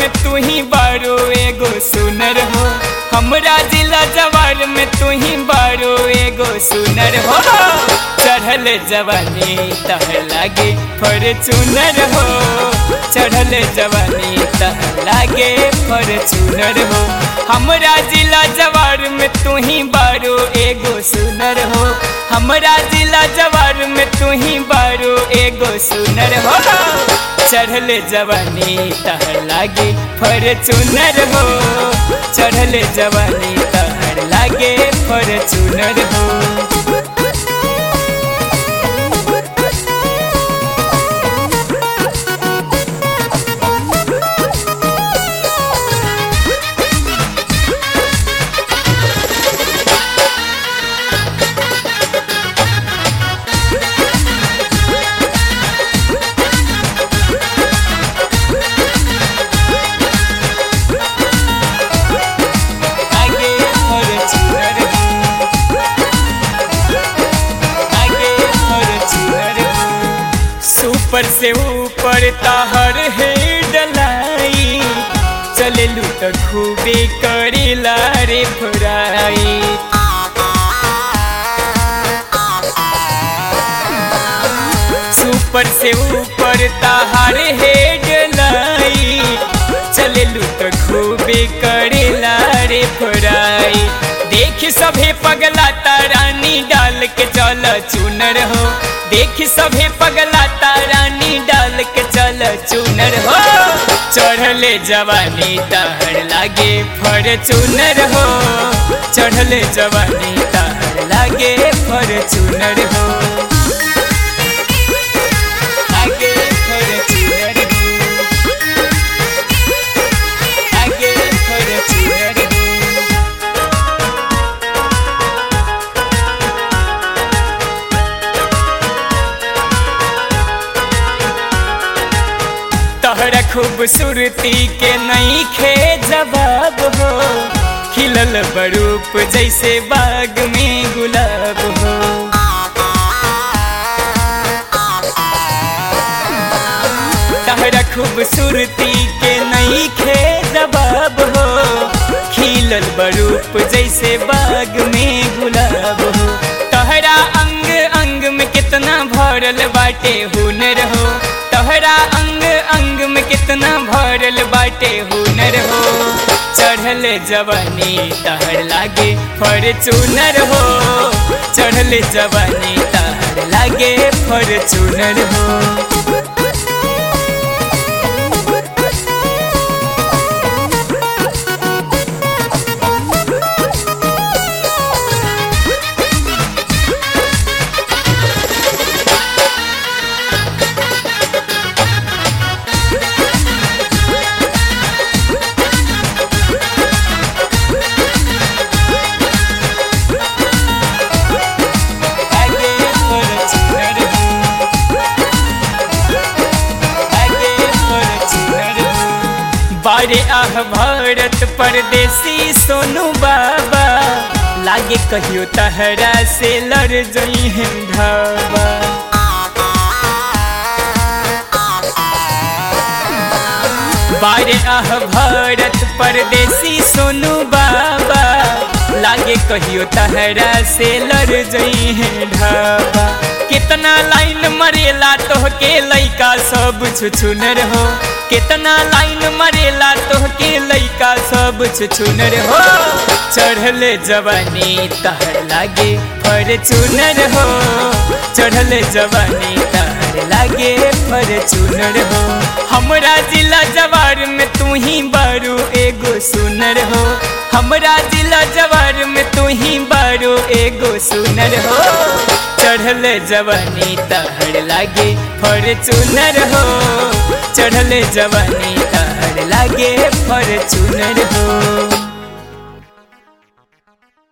में तू ही बारो एगो सुनर हो हमरा जिला जवार में तू ही बारो एगो सुनर हो चढ़ल जवानी तह लागे फॉर्चूनर हो चढ़ल जवानी तह लागे फॉर्चूनर हो हमरा जिला जवार में तू ही बारो एगो सुनर हो हमरा जिला जवार में तू ही बारो एगो सुनर हो चढ़ल जवानी तहर लागे फॉर्चूनर हो चढ़ल जवानी तहर लागे फॉर्चूनर हो आगे फॉर्चूनर हो आगे फॉर्चूनर हो सुपर से ऊपर ताहर है डलाई चलेलू तो खूबे करेला रे भराई सुपर से ऊपर ताहार हेड लाई चलेलू तो खूबे करेला रे फराई देख सभे पगला तारानी डाल के चल चूनर हो देख सभे पगला तारानी डाल के चल चूनर हो चढ़ले जवानी तहर लागे फॉर्चूनर हो चढ़ले जवानी तहर लागे फॉर्चूनर हो आगे फॉर्चूनर हो आगे फॉर्चूनर हो तहरा खूबसूरती के नहीं खे जवाब हो खिलल बरूप जैसे बाग में गुलाब हो तहरा खूबसूरती के नहीं खे जवाब हो खिलल बरूप जैसे बाग में गुलाब हो तहरा अंग अंग में कितना भरल बाटे हुनर हो तहरा अंग अंग में कितना भरल बाटे हुनर हो चढ़ल जवानी तहर लागे फॉर्चूनर हो चढ़ल जवानी तहर लागे फॉर्चूनर हो आगे फॉर्चूनर हो आगे फॉर्चूनर हो बारे आह भारत परदेसी सोनू बाबा लागे कहियो तहरा से लड़ जई है ढाबा बारे आह भारत परदेसी सोनू बाबा लागे कहियो तहरा से लड़ जई है ढाबा कितना लाइन मरेला तोहके लइका सब छुछुनर हो कितना लाइन मरेला तोहके लइका सब छुछुनर हो चढ़ल जवानी तहर लागे फॉर्चूनर हो चढ़ल जवानी तहर लागे फॉर्चूनर हो हमरा जिला जवार में तू ही बारू एगो सुनर हो हमरा जिला जवार में तू ही बारू एगो सुनर हो चढ़ल जवानी तहर लागे फॉर्चूनर हो चढ़ल जवानी तहर लागे फॉर्चूनर हो